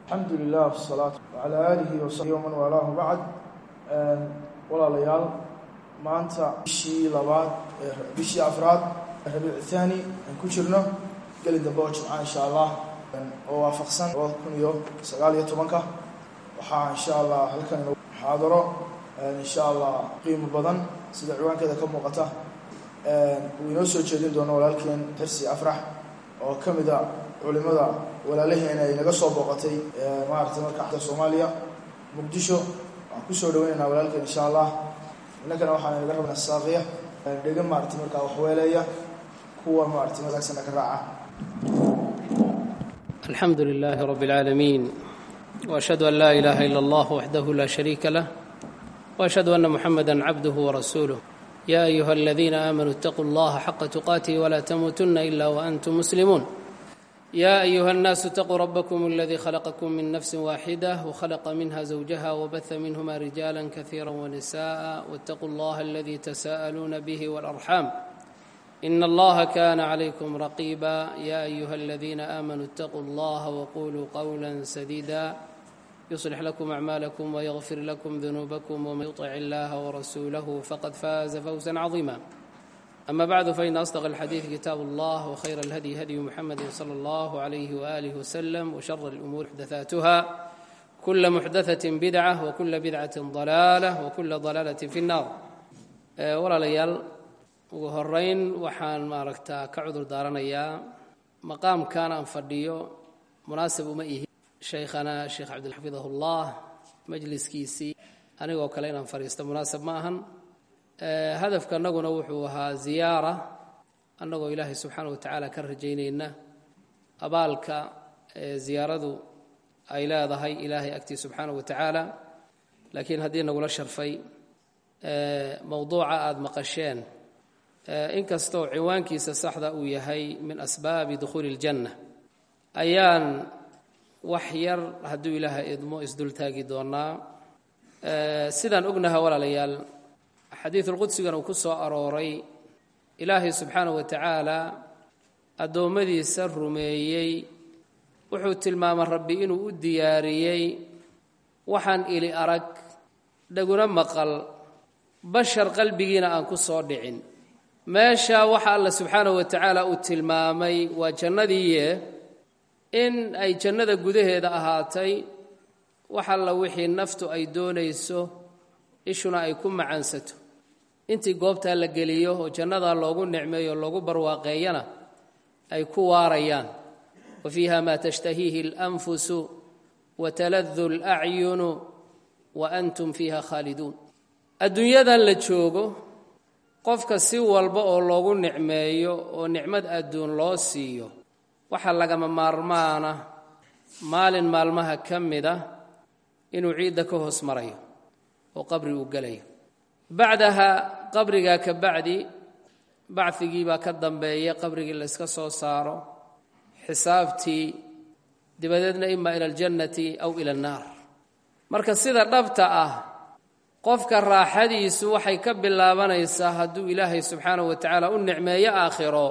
alxamdu lilah wsalaatu wacalaa aalihi wasaxbihi waman waalaahu bacd walaalayaal maanta bishii labaad bishii afraad rabiic thaani aan ku jirno geli dambe oo jimca insha allah oo waafaqsan labada kun iyo sagaal iyo tobanka waxaa insha allah halkan muxaadaro insha allah qiimo badan sida ciwaankeeda ka muuqata uu inoo soo jeedin doono walaalkeen xirsi afrax oo ka mid a culimada walaalaheena ay naga soo booqatay maaragtay marka soomaaliya muqdisho waxaan kusoo dhaweynaynaa walaalkeen insha allah innakana waxaan naga rabnaa saaqiya dhega maaragtay markaa waxweeleeya kuwa maaragtay wanaagsanna ka raaca الحمد لله رب العالمين واشهد ان لا اله الا الله وحده لا شريك له واشهد ان محمدا عبده ورسوله يا ايها الذين امنوا اتقوا الله حق تقاته ولا تموتن الا وانتم مسلمون يا ايها الناس اتقوا ربكم الذي خلقكم من نفس واحده وخلق منها زوجها وبث منهما رجالا كثيرا ونساء واتقوا الله الذي تساءلون به والارحام ان الله كان عليكم رقيبا يا ايها الذين امنوا اتقوا الله وقولوا قولا سديدا يصلح لكم اعمالكم ويغفر لكم ذنوبكم ومن يطع الله ورسوله فقد فاز فوزا عظيما اما بعد فان اصدق الحديث كتاب الله وخير الهدي هدي محمد صلى الله عليه واله وسلم وشر الامور محدثاتها كل محدثه بدعه وكل بدعه ضلاله وكل ضلاله في النار ولا ليال ugu horeyn waxaan maaragtaa ka cudur daaranayaa maqaamkan aan fadhiyo munaasib uma ihi shaykhana sheekh cabdilxafidahullah majliskiisii anigoo kale inaan fadhiisto munaasib ma ahan hadafka annaguna wuxuu ahaa ziyaara annagoo ilaahay subxaana wa tacaala ka rajaynayna abaalka ziyaaradu ay leedahay ilaahay agtii subxaana wa tacaala laakiin haddii nagula sharfay mowduuca aada maqasheen inkastoo ciwaankiisa saxda uu yahay min asbaabi dukhuuli اljanna ayaan wax yar hadduu ilaahay idmo isdultaagi doonaa sidaan ognaha walaalayaal xadiidulqudsigana uu ku soo arooray ilaahay subxaanaه wa tacaala addoommadiisa rumeeyey wuxuu tilmaamay rabbi inuu u diyaariyey waxaan ili arag dhaguna maqal bashar qalbigiina aan ku soo dhicin meesha waxa alla subxaanahu wa tacaala uu tilmaamay waa jannadiiye in ay jannada gudaheeda ahaatay wax alla wixii naftu ay doonayso ishuna ay ku macaansato intii goobtaa la geliyo oo jannadaa loogu nicmeeyo loogu barwaaqeeyana ay ku waarayaan wa fiiha maa tashtahiihi alanfusu wa taladu alacyunu wa antum fiiha khaaliduun adduunyadan la joogo qofka si walba oo loogu nicmeeyo oo nicmad adduun loo siiyo waxaa lagama maarmaana maalin maalmaha ka mid ah inuu ciidda ka hoos marayo oo qabri uu gelayo bacdaha qabrigaa ka bacdi bacdigii baa ka dambeeya qabrigii layska soo saaro xisaabtii dabadeedna ima ila aljannati aw ila annaar marka sida dhabta ah qofka raaxadiisu waxay ka bilaabanaysaa hadduu ilaahay subxaanahu wa tacaala u nicmeeyo aakhiro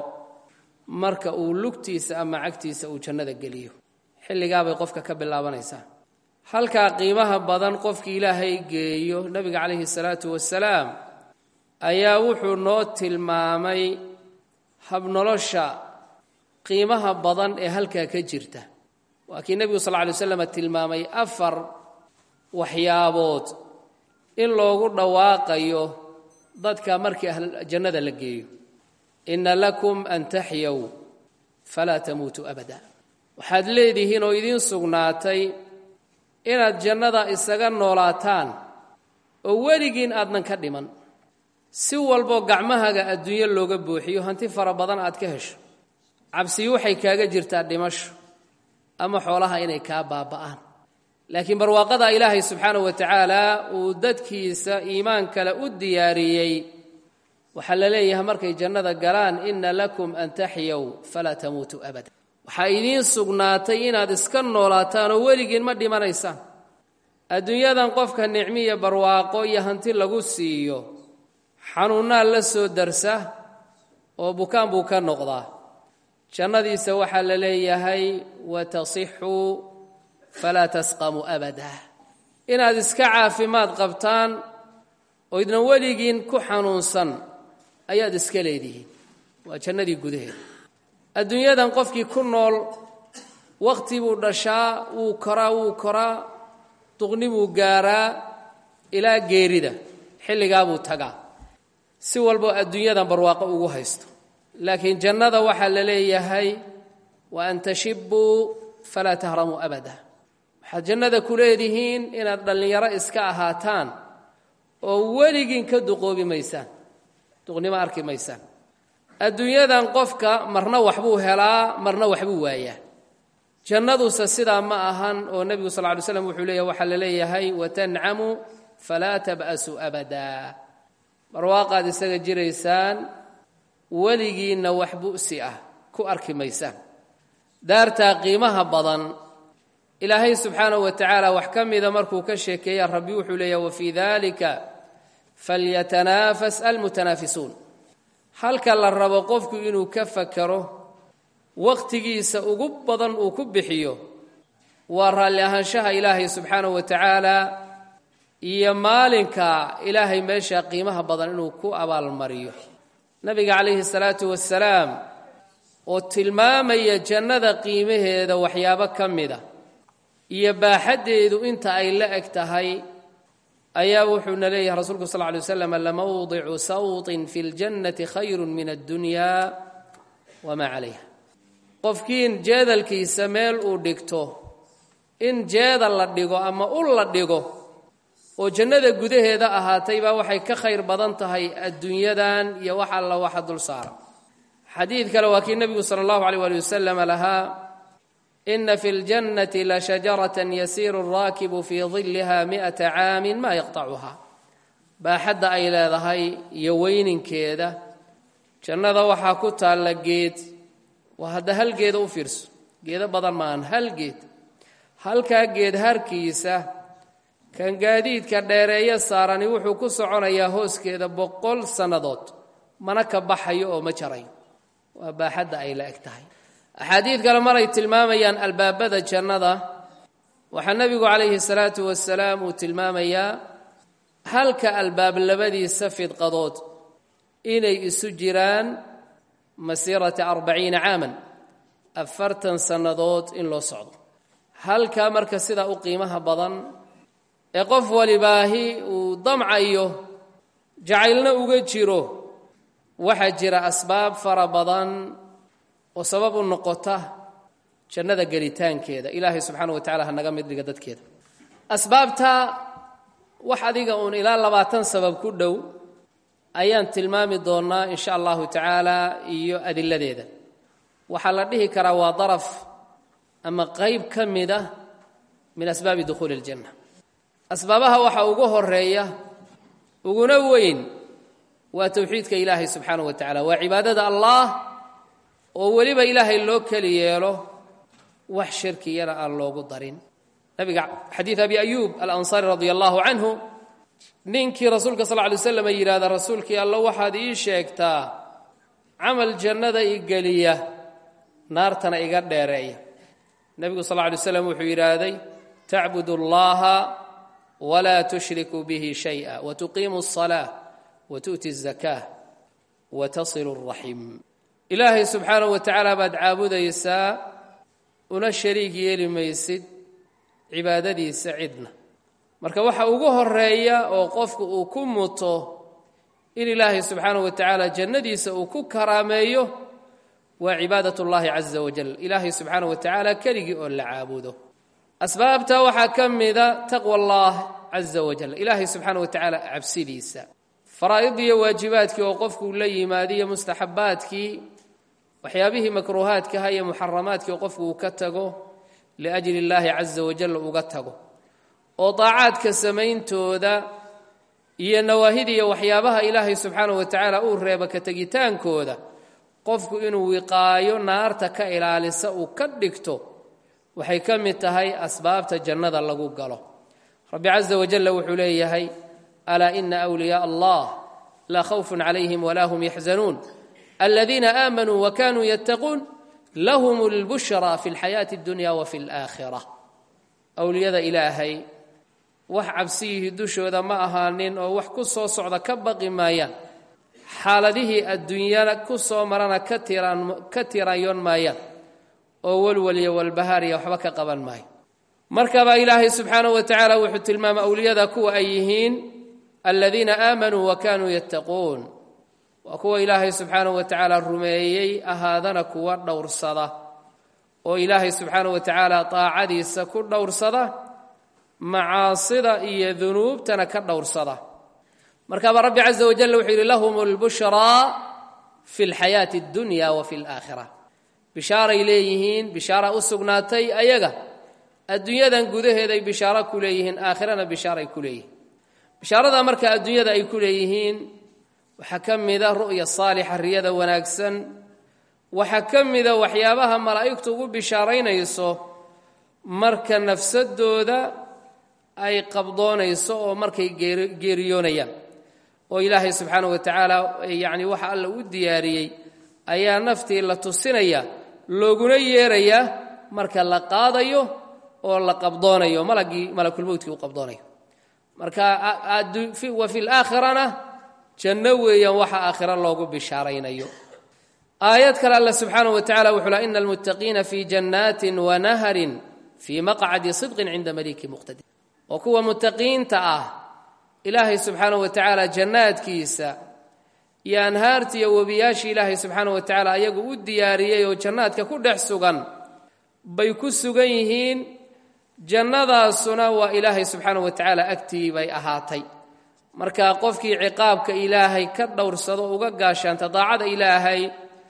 marka uu lugtiisa ama cagtiisa uu jannada geliyo xilligaabay qofka ka bilaabanaysaa halkaa qiimaha badan qofkii ilaahay geeyo nebiga calayhi salaatu wasalaam ayaa wuxuu noo tilmaamay habnolosha qiimaha badan ee halkaa ka jirta waa kii nebigu sal lla alay waslam tilmaamay afar waxyaabood in loogu dhawaaqayo dadka markii jannada la geeyo inna lakum an taxyaw falaa tamuutuu abada waxaad leedihiin oo idiin sugnaatay inaad jannada isaga noolaataan oo weligiin aadnan ka dhiman si walboo gacmahaga adduunyo looga buuxiyo hanti fara badan aad ka hesho cabsiyi waxay kaaga jirtaa dhimasho ama xoolaha inay kaa baaba'aan laakiin barwaaqada ilaahay subxaanahu wa tacaala uu dadkiisa iimaan kale u diyaariyey waxaa la leeyahay markay jannada galaan inna lakum an taxyaw falaa tamuutuu abada waxaa idiin sugnaatay inaad iska noolaataan oo weligiin ma dhimanaysaan adduunyadan qofka nicmiya barwaaqo iyo hanti lagu siiyo xanuunnaa la soo darsa oo bukaan buu ka noqdaa jannadiisa waxaa la leeyahay watasixu falaa tasqamu abada inaad iska caafimaad qabtaan oo idnan weligiin ku xanuunsan ayaad iska leedihiin waa jannadii gudaheeda adduunyadan qofkii ku nool wakhti buu dhashaa wuu koraa wuu koraa duqni buu gaaraa ilaa geerida xilligaa buu tagaa si walboo adduunyadan barwaaqo ugu haysto laakiin jannada waxaa la leeyahay wa an tashibuu falaa tahramuu abada waxaad jannada ku leedihiin inaad dhallinyaro iska ahaataan oo weligiin ka duqoobi maysaan duqnimo arki maysaan adduunyadan qofka marna waxbuu helaa marna waxbuu waayaa jannaduse sidaa ma ahan oo nebigu sal ly slam wuxuu leeyahy waxaa la leeyahay watancamu falaa tab'asuu abadaa barwaaqaad isaga jiraysaan weligiinna wax bu'si ah ku arki maysaan daartaa qiimaha badan ilaahay subxaanahu wa tacaala wax ka mida markuu ka sheekeeya rabbi wuxuu leeyahy wafii dalika falyatanaafas almutanaafisuun halka la rabo qofku inuu ka fakaro wakhtigiisa ugu badan uu ku bixiyo waa raalli ahaanshaha ilaahay subxaanahu wa tacaala iyo maalinka ilaahay meesha qiimaha badan inuu ku abaalmariyo nabiga calayhi salaatu wasalaam oo tilmaamaya jannada qiimaheeda waxyaabo ka mida iyo baaxaddeedu inta ay la eg tahay ayaa wuxuuna leeyahay rasuulku sal ly waslam lamawdicu sawtin fi ljannati khayru min addunya wamaa calayha qofkiin jeedalkiisa meel uu dhigto in jeedal la dhigo ama ul la dhigo oo jannada gudaheeda ahaatay baa waxay ka khayr badan tahay adduunyadan iyo wax alla waxa dul saara xadiid kale waa kii nebigu sala allahu aleyh waali wasalam lahaa ina fi ljannati lashajaratan yasiiru alraakibu fii dilliha mi'ata caamin maa yaqtacuha baaxadda ay leedahay iyo weyninkeeda jannada waxaa ku taalla geed waa hadda hal geeda u fiirso geedo badan maahan hal geed halkaa geed harkiisa kan gaadiidka dheereeyo saarani wuxuu ku soconayaa hooskeeda boqol sannadood mana ka baxayo oo ma jarayo waa baaxadda ay la eg tahay axaadiid kale maray tilmaamayaan albaabada jannada waxaa nebigu calayhi salaatu wasalaam uu tilmaamayaa halka albaab labadiisa fidqadood inay isu jiraan masiirata arbaciina caaman afartan sannadood in loo socdo halkaa marka sidaa u qiimaha badan ee qof walibaahi uu damcayo jacaylna uga jiro waxaa jira asbaab fara badan oo sabab u noqota jannada gelitaankeeda ilaahay subxaana wa tacala ha naga mid dhiga dadkeeda asbaabta wax adiga uun ilaa labaatan sabab ku dhow ayaan tilmaami doonnaa in sha allahu tacaala iyo adiladeeda waxaa la dhihi karaa waa daraf ama qayb ka mid ah min asbaabi dukhuuli اljanna asbaabaha waxaa ugu horeeya uguna weyn waa towxiidka ilaahay subxaanaه wa tacala waa cibaadada allah oo weliba ilaahay loo keli yeelo wax shirkiyana aan loogu darin nabiga xadiid abi ayuub alansaari radia allahu canhu ninkii rasuulka sal ly slam yidhahda rasuulkii alla waxaad ii sheegtaa camal jannada i geliya naartana iga dheereeya nebigu sal ly slam wuxuu yidhaahday tacbud اllaha wlaa tushriku bihi shayئa wtuqiimu الصalaaة wtu'ti الzakاة watasilu الraxim ilaahay subxaanaه wa tacaala baad caabudaysaa una shariig yeeli maysid cibaadadiisa cidna marka waxa ugu horeeya oo qofku uu ku muto in ilaahay subxaanaه wa tacaala jannadiisa uu ku karaameeyo waa cibaadaة اllahi caza wajal ilaahay subxaanaه wa tacaala keligii oo la caabudo asbaabta waxaa ka mida taqwa allah caza wajal ilaahay subxaana wa tacaala cabsidiisa faraa'id iyo waajibaadkii oo qofku la yimaadiyo mustaxabaadkii waxyaabihii makruuhaadkaha iyo muxaramaadkii oo qofku uu ka tago liajli illaahi caza wajal uga tago oo daacaadka samayntooda iyo nawaahidiiyo waxyaabaha ilaahay subxaana wa tacaala uu reeba ka tegitaankooda qofku inuu wiqaayo naarta ka ilaalisa uu ka dhigto waxay ka mid tahay asbaabta jannada lagu galo rabbi caza wajalla wuxuu leeyahay alaa ina wliyaء allah laa khawfun calayhim walaa hum yaxzanuun aladiina aamanuu wakanuu yattaquun lahum اlbushra fi اlxayaati اddunya wa fi اlآakhira awliyada ilaahay wax cabsiyihii dushooda ma ahaanin oo wax ku soo socda ka baqi maayaan xaaladihii adduunyada ku soo marana ka tiraan ka tiraanyoon maayaan oo walwaliya walbahaariya waxba ka qaban maayo markabaa ilaahay subxaanahu wa tacaala wuxuu tilmaamay awliyada kuwa ay yihiin aladiina aamanuu wa kaanuu yattaquun waa kuwa ilaahay subxaanahu wa tacaala rumeeyey ahaadana kuwa dhowrsada oo ilaahay subxaanahu wa tacaala daacadiisa ku dhowrsada macaasida iyo dunuubtana ka dhowrsada markaabaa rabbi caza wajal wuxuu yidhi lahum lbushraa fi lxayaati addunya wa fi alaakhira bishaaray leeyihiin bishaara u sugnaatay ayaga adduunyadan gudaheeday bishaaro ku leeyihiin aakhirana bishaaray ku leeyihiin bishaarada marka adduunyada ay ku leeyihiin waxaa ka mida ru'ya saalixa riyada wanaagsan waxaa ka mida waxyaabaha malaa'igtu ugu bishaaraynayso marka nafsadooda ay qabdoonayso oo markay geeriyoonayaan oo ilaahay subxaanahu wa tacaala yacni waxa alla u diyaariyey ayaa naftii la tusinaya looguna yeerayaa marka la qaadayo oo la qabdoonayo malagii malakulmowtkii u qabdoonayo marka wa fi laakhirana janno weeyaan waxa aakhira loogu bishaaraynayo aayad kale alla subxaanahu wa tacala wuxuu laha ina almuttaqiina fii jannaatin wa naharin fii maqcadi sidqin cinda maliki muqtadir oo kuwa muttaqiinta ah ilaahay subxaanahu wa tacaala jannaadkiisa iyo anhaarta iyo webiyaashii ilaahay subxaanahu wa tacaala ayagu u diyaariyey oo jannaadka ku dhex sugan bay ku sugan yihiin jannadaasuna waa ilaahay subxaanahu wa tacaala agtii bay ahaatay marka qofkii ciqaabka ilaahay ka dhowrsado uga gaashaanta daacada ilaahay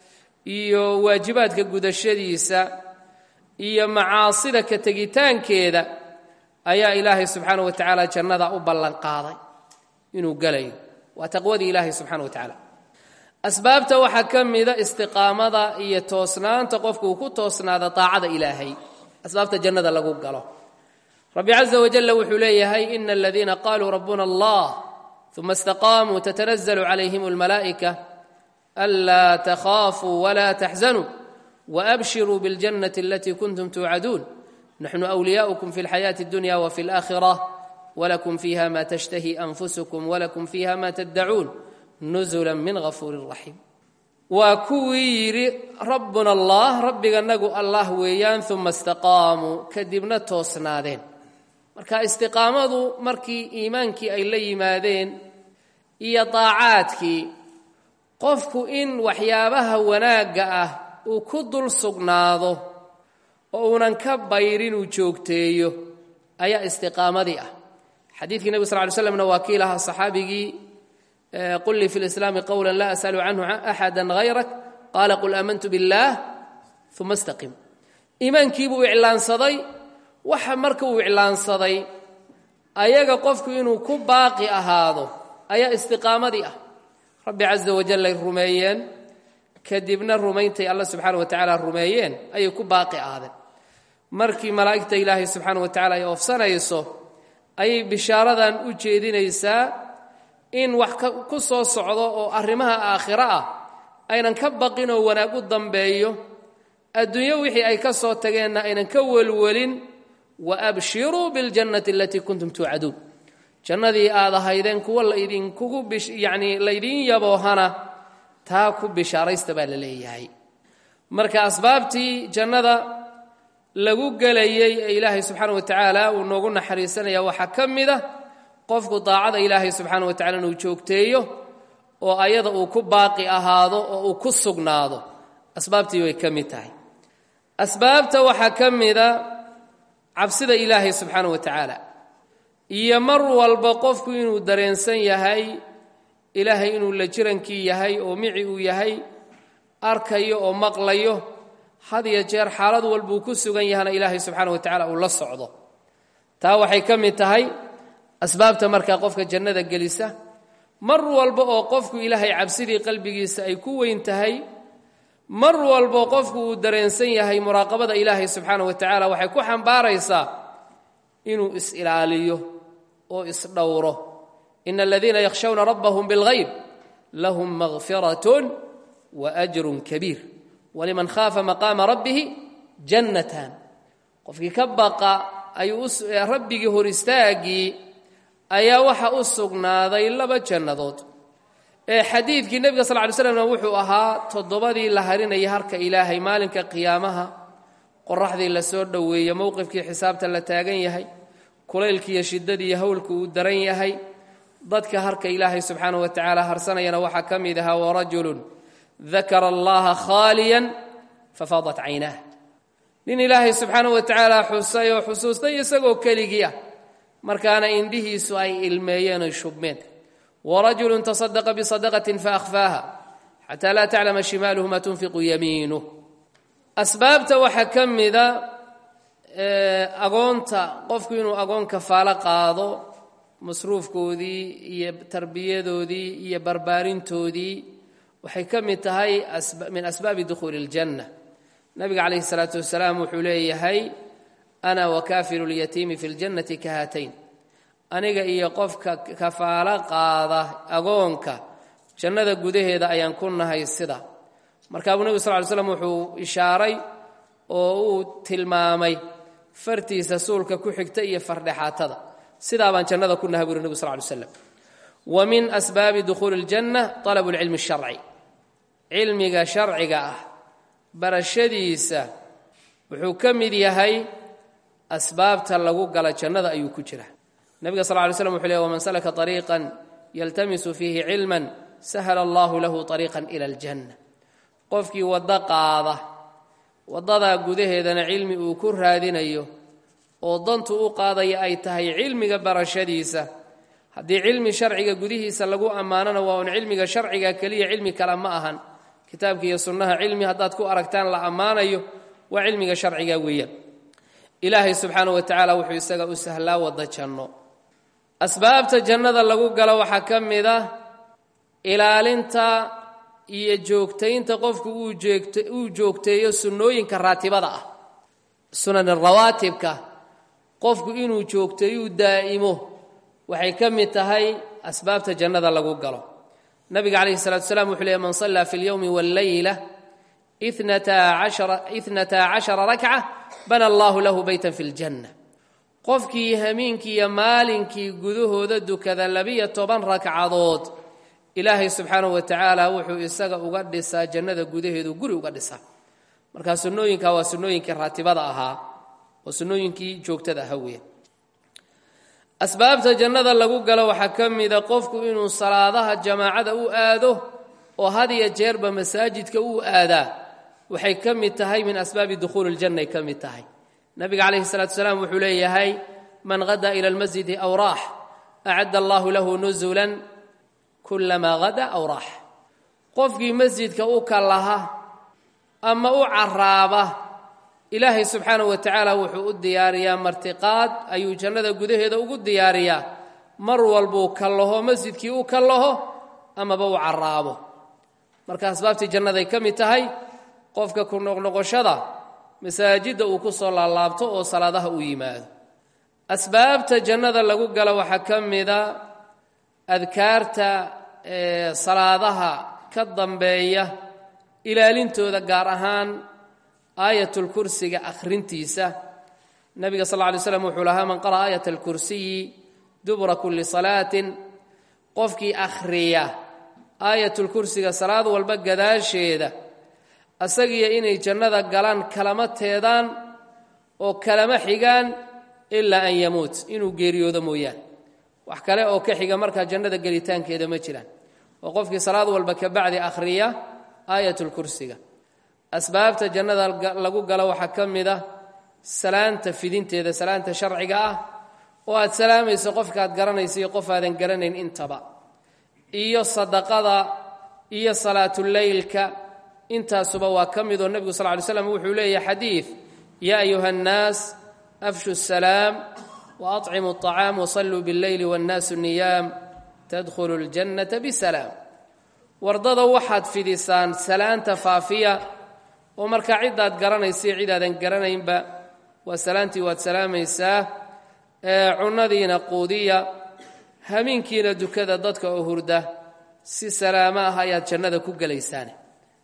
iyo waajibaadka gudashadiisa iyo macaasida ka tegitaankeeda ayaa ilaahay subxaana wa tacaala jannada u ballanqaaday inuu gelayo waa taqwadii ilaahay subxana wa tacaala asbaabta waxaa ka mida istiqaamada iyo toosnaanta qofku uu ku toosnaada daacada ilaahay asbaabta jannada lagu galo rabbi caza wajalla wuxuu leeyahay ina aladiina qaluu rabbuna allah uma istaqaamuu tatanazlu calayhim almalaa'ika anlaa takhaafuu wala taxzanuu waabshiruu biاljannati alatii kuntum tuucaduun naxnu wliyaؤukum fi اlxayaati اdunya wfi اlآkhirة wlakum fiiha ma tashtahi anfusukum wlakum fiiha ma taddacuun nuzula min gafuuri raxiim waa kuwii yidhi rabbuna allah rabbiganagu allah weeyaan uma istaqaamuu kadibna toosnaadeen marka istiqaamadu markii iimaankii ay la yimaadeen iyo daacaadkii qofku in waxyaabaha wanaagga ah uu ku dul sugnaado oo uunan ka bayrin uu joogteeyo ayaa istiqaamadii ah xadiidkii nebig sal ly slamna waa kii lahaa saxaabigii qul lii fi lislaami qowla laa asalu canhu axada hayrak qaala qul aamantu biاllaah uma istaqim iimaankiibuu iclaansaday waxa marka uu iclaansaday ayaga qofku inuu ku baaqi ahaado ayaa istiqaamadii ah rabbi caza wajallay rumeeyeen kadibna rumayntay alla subxaana wa tacaala rumeeyeen ayay ku baaqi ahaadeen markii malaa'igta ilaahay subxaana wa tacala ay oofsanayso ayay bishaaradan u jeedinaysaa in wax ku soo socdo oo arrimaha aakhiro ah aynan ka baqin oo wanaag u dambeeyo adduunyo wixii ay ka soo tageenna aynan ka welwelin wa abshiruu biاljannati alatii kuntum tuucaduun jannadii aad ahaydeen kuwa laydinkugu yacnii laydiin yaboohana taa ku bishaaraysta baa la leeyahay marka asbaabtii jannada lagu gelayey ee ilaahay subxaana wa tacaala uu noogu naxariisanaya waxaa ka mid a qofku daacada ilaahay subxaana wa tacala inuu joogteeyo oo ayada uu ku baaqi ahaado oo uu ku sugnaado asbaabtii way ka mid tahay asbaabta waxaa ka mida cabsida ilaahay subxaana wa tacaala iyo mar walba qofku inuu dareensan yahay ilaahay inuu la jirankii yahay oo mici uu yahay arkayo oo maqlayo had iyo jeer xaalad walbuu ku sugan yahana ilaahay subxaana wa tacala uu la socdo taa waxay ka mid tahay asbaabta markaa qofka jannada gelisa mar walba oo qofku ilaahay cabsidii qalbigiisa ay ku weyn tahay mar walbo qofku uu dareensan yahay muraaqabada ilaahay subxaana wa tacaala waxay ku xambaaraysaa inuu is-ilaaliyo oo isdhowro ina aladiina yakhshawna rabbahum bilghayb lahum makfiratun wa ajrun kabiir waliman khaafa maqaama rabbihi jannatan qofkii ka baqa ayuu rabbigii hor istaaggii ayaa waxa u sugnaaday laba jannadood ee xadiidkii nebiga sal ly slamna wuxuu ahaa toddobadii la harinaya harka ilaahay maalinka qiyaamaha qoraxdii la soo dhoweeye mowqifkii xisaabta la taagan yahay kulaylkiiyo shiddadiiyo howlku uu daran yahay dadka harka ilaahay subxaanah wa tacaala harsanayana waxaa ka mid ahaa warajulun dakara allaha khaaliyan fafaadat caynaah nin ilaahay subxaanah wa tacaala xusay oo xusuustay isagoo keligii ah markaana indhihiisu ay ilmeeyeen oy shubmeen warajulun tasadaqa bisadaqatin faahfaaha xataa laa taclama shimaaluhu maa tunfiqu yamiinuh asbaabta waxaa ka mida agoonta qofku inuu agoon kafaalo qaado masruufkoodii iyo tarbiyadoodii iyo barbaarintoodii waxay ka mid tahay min asbaabi dukhuuli اljanna nabiga calayhi الsalaatu wasalaam wuxuu leeyahay ana wakaafilu اlyatiimi fi اljannati ka haatayn aniga iyo qofka kafaalo qaada agoonka jannada gudaheeda ayaan ku nahay sida markaa buu nebigu sal ly slam wuxuu ishaaray oo uu tilmaamay fartiisa suulka ku xigta iyo fardhexaatada sidaa baan jannada ku nahay buuri nebigu sal ly slam wa min asbaabi dukhuuli اljanna طalabu اlcilmi الsharci cilmiga sharciga ah barashadiisa wuxuu ka mid yahay asbaabta lagu gala jannada ayuu ku jira nebiga sal ly slam wuxuu ley wman salaka طariiqan yaltamisu fiihi cilman sahla allahu lahu طariiqan ila اljanna qofkii waddo qaada waddadaa gudaheedana cilmi uu ku raadinayo oo dantu u qaadaya ay tahay cilmiga barashadiisa haddii cilmi sharciga gudihiisa lagu ammaanona waa un cilmiga sharciga keliya cilmi kale ma ahan kitaabka iyo sunnaha cilmi haddaad ku aragtaan la ammaanayo waa cilmiga sharciga weeyaan ilaahay subxaana wa tacaala wuxuu isaga u sahlaa wadda janno asbaabta jannada lagu galo waxaa ka mid ah ilaalinta iyo joogtaynta qofku uu joogteeyo sunnooyinka raatibada ah sunan rawaatibka qofku inuu joogteeyo uu daa'imo waxay ka mid tahay asbaabta jannada lagu galo nabiga calayhi salatu wasalaam wuxuu leey man sallaa fi اlyowmi wاlleyla itnataa cashara rakca bana allahu lahu beytan fi اljanna qofkii hamiinkii iyo maalinkii gudahooda dukada labiyo toban ragcadood ilaahay subxaanahu wa tacaala wuxuu isaga uga dhisaa jannada gudaheedu guri uga dhisaa markaa sunnooyinka waa sunnooyinkii raatibada ahaa oo sunnooyinkii joogtada ahaa weya asbaabta jannada lagu galo waxaa ka mida qofku inuu salaadaha jamaacada u aado oo had iyo jeerba masaajidka u aadaa waxay ka mid tahay min asbaabi dukhuuli ljanna ay ka mid tahay nabiga calayhi salatu wasalaam wuxuu leeyahay man hada ila almasjidi aw raax acadda allahu lahu nusulan kulamaa hada aw raax qofkii masjidka u kallaha ama u caraaba ilaahay subxaanahu wa tacaala wuxuu u diyaariyaa martiqaad ayuu jannada gudaheeda ugu diyaariyaa mar walbuu kallaho masjidkii u kallaho amaba u caraabo marka asbaabtii jannaday ka mid tahay qofka ku noqnoqoshada masaajidda uu ku soo laalaabto oo salaadaha u yimaado asbaabta jannada lagu galo waxaa ka mida adkaarta salaadaha ka dambeeya ilaalintooda gaar ahaan aayatulkursiga akhrintiisa nabiga sal lla lay slam wuxuu lahaa man qara'a aayat alkursiyi dubura kulli salaatin qofkii akhriya aayatulkursiga salaad walba gadaasheeda asagiyo inay jannada galaan kalama teedaan oo kalama xigaan ilaa an yamuut inuu geeriyoodo mooyaane wax kale oo ka xiga markaa jannada gelitaankeeda ma jiraan oo qofkii salaad walba ka bacdi akhriya aayatulkursiga asbaabta jannada lagu galo waxaa ka mid ah salaanta fidinteeda salaanta sharciga ah oo aad salaamayso qofkaaad garanaysa iyo qof aadan garanayn intaba iyo sadaqada iyo salaatuleylka intaasuba waa ka midoo nebigu sal ly slam wuxuu leeyahay xadiid yaa ayuha annaas afshu salaam wa aطcimu الطacaam wasalluu biاlleyli wاnnaasu niyaam tadkhulu اljannata bisalaam wardada waxaad fidisaan salaanta faafiya oo markaa ciddaad garanaysa cidaadan garanaynba waa salaantii waad salaamaysaa cunnadiina quudiya hamiinkiina dukada dadka oo hurda si salaamo ah ayaad jannada ku gelaysaane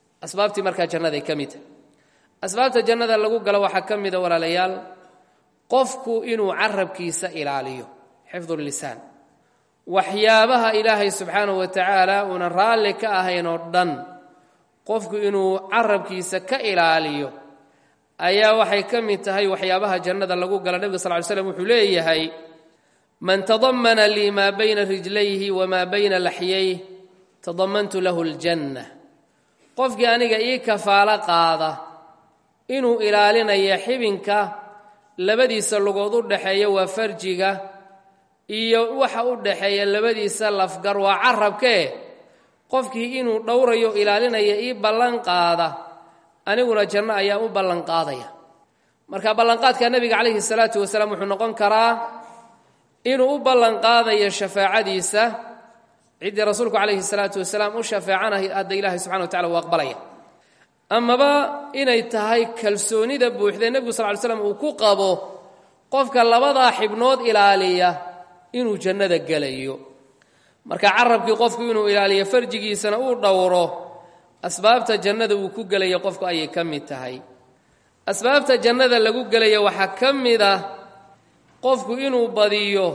asbaabtii markaa jannaday ka mid tahay asbaabta jannada lagu galo waxaa ka mida walaalayaal qofku inuu carabkiisa ilaaliyo xifdu lisaan waxyaabaha ilaahay subxaanahu wa tacaala uunan raalli ka ahayn oo dhan qofku inuu carabkiisa ka ilaaliyo ayaa waxay ka mid tahay waxyaabaha jannada lagu gala nebiga sal ly slam wuxuu leeyahay man tadamana lii maa bayna rijlayhi wamaa bayna laxyayh tadamantu lahu aljanna qofkii aniga ii kafaalo qaada inuu ilaalinayo xibinka labadiisa lugood u dhaxeeya waa farjiga iyo waxa u dhaxeeya labadiisa lafgar waa carabkee qofkii inuu dhowrayo ilaalinaya ii ballan qaada aniguna janno ayaa u ballanqaadaya marka ballanqaadka nebiga calayhi salaatu wasalaam wuxuu noqon karaa inuu u ballanqaadayo shafaacadiisa ciddii rasuulku calayhi salaatu wasalaam u shafeecanahay hadda ilaahay subxana wa tacala uu aqbalaya amaba inay tahay kalsoonida buuxdee nebigu sal ly slam uu ku qabo qofka labadaa xibnood ilaaliya inuu jannada gelayo marka carabkii qofku inuu ilaaliyo farjigiisana uu dhowro asbaabta jannada uu ku gelaya qofku ayay ka mid tahay asbaabta jannada lagu gelaya waxaa ka mid ah qofku inuu badiyo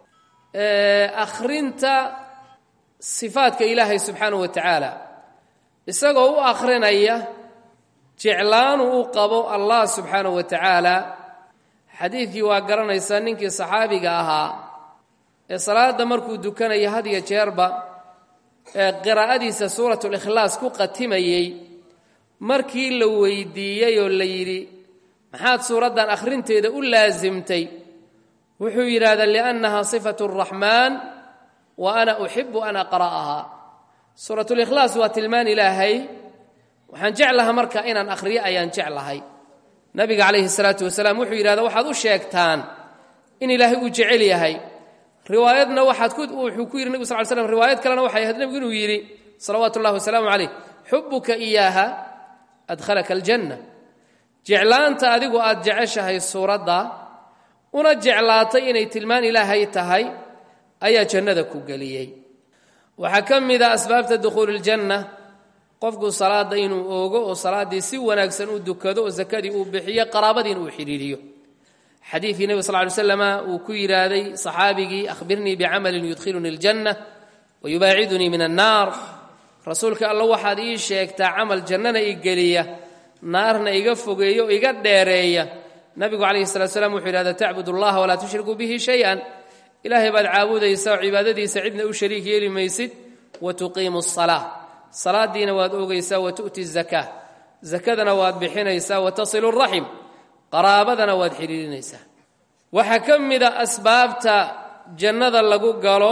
akhrinta sifaadka ilaahay subxaanahu wa tacaala isagoo u akhrinaya jeclaanu u qabo allah subxaanahu wa tacaala xadiidkii waa garanaysaa ninkii saxaabiga ahaa ee salaadda markuu dukanaya had iyo jeerba ee qiraa'adiisa suuratulikhlaas ku qatimayey markii la weydiiyey oo la yidhi maxaad suuraddan akhrinteeda u laasimtay wuxuu yidhaahdaa liannaha sifatu araxmaan wa ana uxibu an aqra'aha suuratulikhlaas waa tilmaan ilaahay waxaan jeclaha marka inaan akhriyo ayaan jeclahay nabiga calayhi salaatu wasalaam wuxuu yidhahdaa waxaad u sheegtaan in ilaahay uu jecel yahay riwaayadna waxaad wuxuu ku yidhi nebigu sal ly slam riwaayad kalena waxay ahayd nebigu inuu yidhi salawaatu ullahi wasalaamu calayh xubuka iyaaha adkhalaka aljanna jeclaanta adigu aad jeceshahay suuradda una jeclaatay inay tilmaan ilaahay tahay ayaa jannada ku geliyey waxaa ka mid a asbaabta dukhuuli iljanna qofku salaadda inuu oogo oo salaaddii si wanaagsan u dukado oo sakadii uu bixiyo qaraabadiina uu xidhiiriyo xadiidkii nebi sal ly slama uu ku yidhaahday saxaabigii ahbirnii bicamalin yudkhilunii aljanna wayubaacidunii min annaar rasuulka alla waxaad ii sheegtaa camal jannana i geliya naarna iga fogeeya oo iga dheereeya nabigu calayhi salatu slam wuxuu yidhahda tacbud allaha walaa tushrikuu bihi shay-an ilaahay baad caabudaysaa oo cibaadadiisa cidna u shariik yeeli maysid wa tuqiimu asalaa salaadiina waad oogaysaa wa tu'ti zakaa zakadana waad bixinaysaa wa tasilu raxim qaraabadana waad xidhiirinaysaa waxaa ka mida asbaabta jannada lagu galo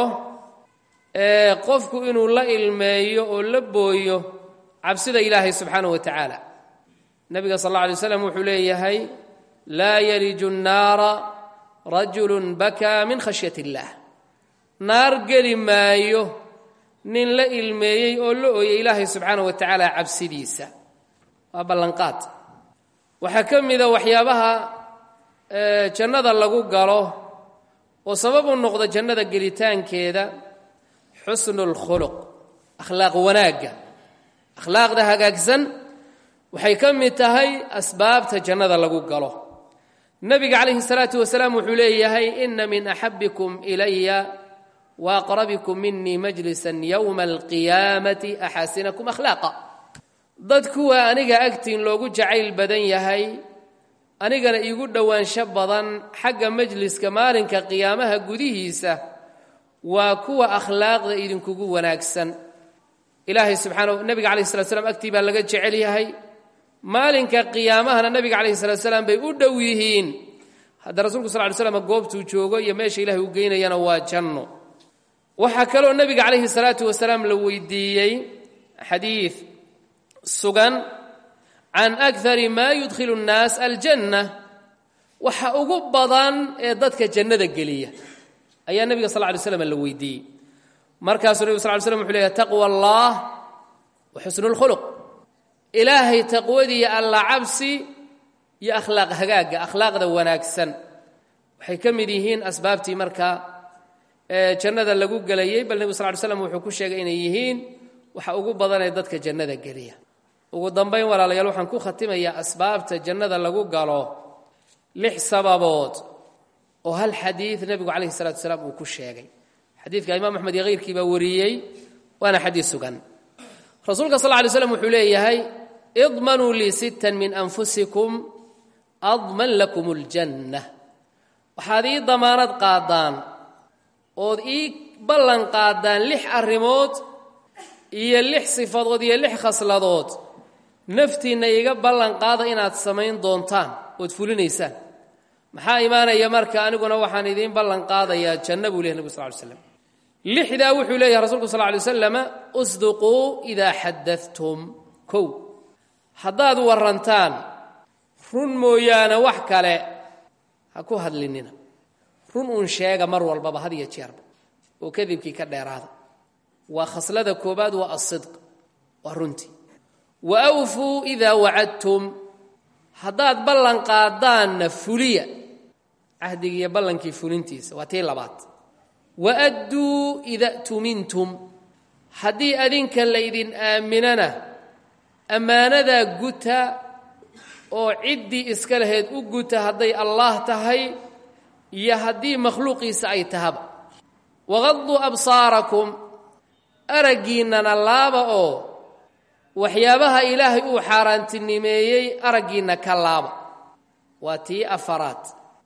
ee qofku inuu la ilmeeyo oo la booyo cabsida ilaahay subxaanahu wa tacaala nebiga sal alla alay slam wuxuu leeyahay laa yaliju nnaara rajulun bakaa min khashyat illaah naar geli maayo nin la ilmeeyey oo la ooyay ilaahay subxaanahu wa tacaala cabsidiisa waa ballanqaad waxaa ka mida waxyaabaha jannada lagu galo oo sabab u noqda jannada gelitaankeeda xusnu اlkhuluq akhlaaq wanaagga akhlaaqda hagaagsan waxay ka mid tahay asbaabta jannada lagu galo nebiga calayhi الsalaatu wasalaam wuxuu leeyahay ina min axabikum ilaya waaqrabikum minii majlisa yowma alqiyaamati axaasinakum akhlaaqa dad kuwa aniga agtiin loogu jacayl badan yahay anigana iigu dhowaansho badan xagga majliska maalinka qiyaamaha gudihiisa waa kuwa akhlaaqda idinkugu wanaagsan ilaahay subxaana nebiga calayhi salat slam agtii baa laga jecel yahay maalinka qiyaamahana nebiga calayhi salat salaam bay u dhow yihiin hadda rasuulku sal ly slam goobtuu joogo iyo meesha ilahay uu geynayana waa janno waxaa kaloo nebiga calayhi salaatu wasalaam la weydiiyey xadiid sugan can akari maa yudkhilu nnaas aljanna waxa ugu badan ee dadka jannada geliya ayaa nebiga sal ly slam la weydiiyey markaasuu nebig sal ly slam wuxu leeyahy taqwa allah wa xusnu lkhuluq ilaahay taqwadiiyo alla cabsi iyo akhlaaq hagaagga akhlaaqda wanaagsan waxay ka mid yihiin asbaabtii marka ee jannada lagu gelayey bal nebigu sal ly slam wuxuu ku sheegay inay yihiin waxa ugu badanee dadka jannada geliya ugu dambayn walaalayaal waxaan ku khatimayaa asbaabta jannada lagu galo lix sababood oo hal xadiid nebigu calayhi salatu wasalaam uu ku sheegay xadiidka imaam axmed iyo hayrkii baa wariyey waana xadiid sugan rasuulka sal ly slam wuxuu leeyahay idmanuu lii sittan min anfusikum adman lakum اljanna waxaad ii damaanad qaadaan ood ii ballan qaadaan lix arrimood iyo lix sifadood iyo lix khasladood naftiinna iiga ballan qaada inaad samayn doontaan ood fulinaysaan maxaa imaanaya marka aniguna waxaan idiin ballan qaadayaa janno buu lehy nabig sal ly slam lixdaa wuxuu leeyahay rasulku sal ly wasalam usduquu idaa xadatum kow haddaad warantaan run mooyaane wax kale ha ku hadlinina run uun sheega mar walbaba had iyo jeerba oo kadibkii ka dheeraada waa khaslada koobaad waa asidq waa runtii wa awfuu idaa wacadtum haddaad ballan qaadaanna fuliya cahdigiiyo ballankii fulintiisa waa tii labaad wa adduu ida tumintum haddii adinka laydin aaminana ammaanadaa guta oo ciddii iska lahayd u guta hadday allaah tahay iyo haddii makhluuqiisa ay tahaba waqaduu absaarakum araggiinnana laaba oo waxyaabaha ilaahay uu xaaraantinimeeyey araggiinna ka laaba waa tii afaraad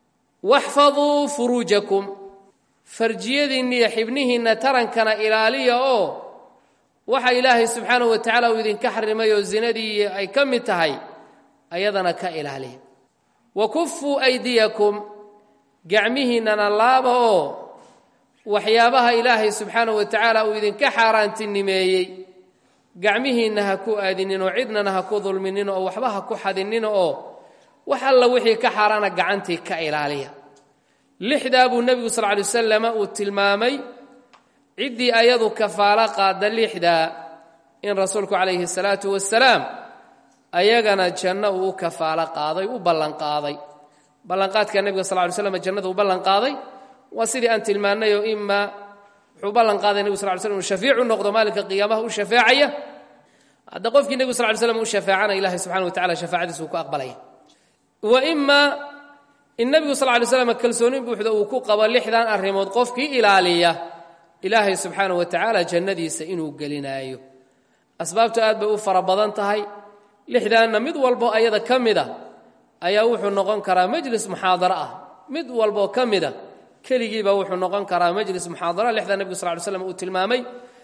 waxfaduu furuujakum farjiyadiinna iyo xibnihiinna tarankana ilaaliya oo waxa ilaahay subxaanahu wa tacaala uu idinka xarimay oo zinadii ay ka mid tahay ayadana ka ilaaliya wa kufuu aydiyakum gacmihiinnana laaba oo waxyaabaha ilaahay subxaanahu wa tacaala uu idinka xaaraantinimeeyey gacmihiinna ha ku aadinin oo cidnana ha ku dulminin oo waxba ha ku xadinin oo wax alla wixii ka xaaraana gacantii ka ilaaliya lixdaa buu nebigu sal ly wasalam uu tilmaamay ciddii ayadu kafaalo qaada lixdaa in rasuulku calayhi salaatu wasalaam ayagana janno uu u kafaalo qaaday u ballanqaaday ballanqaadka nebiga sal ly slam jannada uu ballanqaaday waa sidii aan tilmaannay oo imaa wuxuu ballan qaaday nebigu sal ly slam inu shafiicu noqdo maalinka qiyaamaha u shafeecaya hadda qofkii nebigu sal ly slam u shafeecana ilahay subxana wa tacala shafaacadiisa uu ku aqbalaya wa imaa in nebigu sal ly slam kalsoonin buuxda uu ku qabo lixdan arrimood qofkii ilaaliya ilaahay subxaana wa tacaala jannadiisa inuu gelinaayo asbaabtu aad bay u fara badan tahay lixdaanna mid walbo ayada ka mid a ayaa wuxuu noqon karaa majlis muxaadaro ah mid walboo ka mida keligiiba wuxuu noqon karaa majlis muxaadara lixda nebigu sal ly slam uu tilmaamay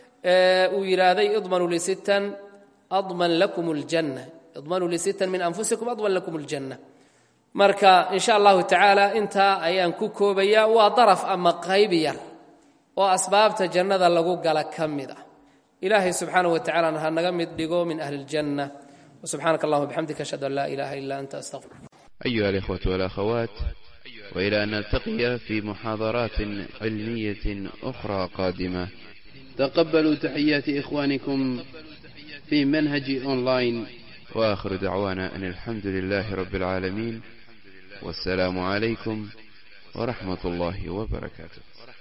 uu yidhaahday idmanuu lisittan adman lakum ljanna idmanuu lisittan min anfusikum adman lakum ljanna marka in sha allahu tacaala intaa ayaan ku koobayaa waa daraf ama qayb yar oo asbaabta jannada lagu gala ka mid ah ilaahay subxaanaه wa tacalana ha naga mid dhigo min ahli اljanة وسubxaanaka اllahuma bxamdika ashhadu an laa ilaha ila anta astaqfir أيها الإخوة والأخوات وإلى أن نلتقي في محاضرات علمية أخرى قادمة تقبلوا تحيات إخوانكم في منهج أونلاين وآخر دعوانا أن الحمد لله رب العالمين والسلام عليكم ورحمة الله وبركاته